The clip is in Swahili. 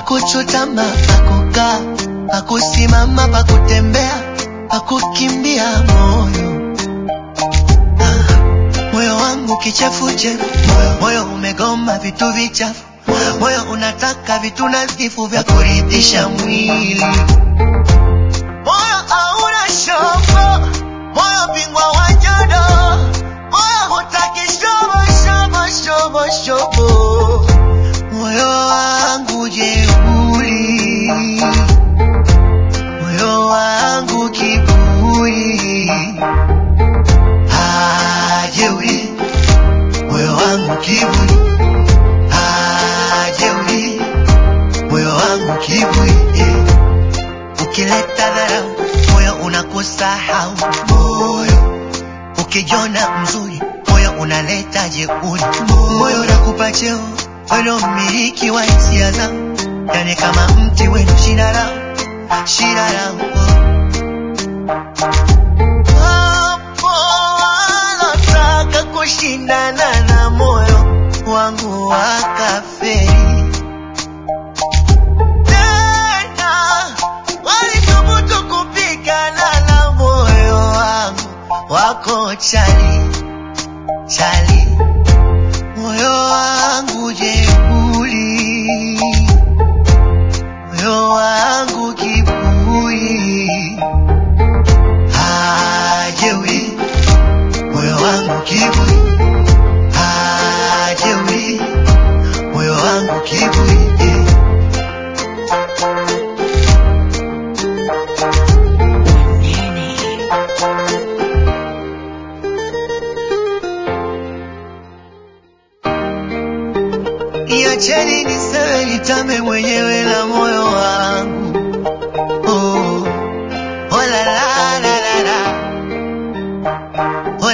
pakuchutama, pakukaa, pakusimama, pakutembea, pakukimbia moyo ah, moyo wangu kichefuchefu, moyo, moyo umegoma vitu vichafu, moyo unataka vitu nadhifu vya kuridhisha mwili. Moyo hauna shobo, moyo bingwa wa jodo, moyo hutaki shobo shobo shobo shobo. Moyo wangu jeuri, moyo wangu kiburi, ah jeuri, moyo wangu kiburi, ah jeuri, moyo wangu kiburi, yeah. Ukileta dharau moyo unakusahau, moyo ukijona mzuri moyo unaleta jeuri, moyo unakupa cheo weno mmiliki wa hisia zangu, yani kama mti wenu shina lao shina lao Wapo walotaka kushindana na moyo wangu wakaferi tena walithubutu kupigana na moyo wangu wako chali chali moyo wangu jeuri moyo wangu kiburi ah jeuri moyo wangu kiburi ah jeuri moyo wangu kiburi yeah. Niacheni niseme nitame mwenyewe na moyo wangu. Oh, oh la la la la la.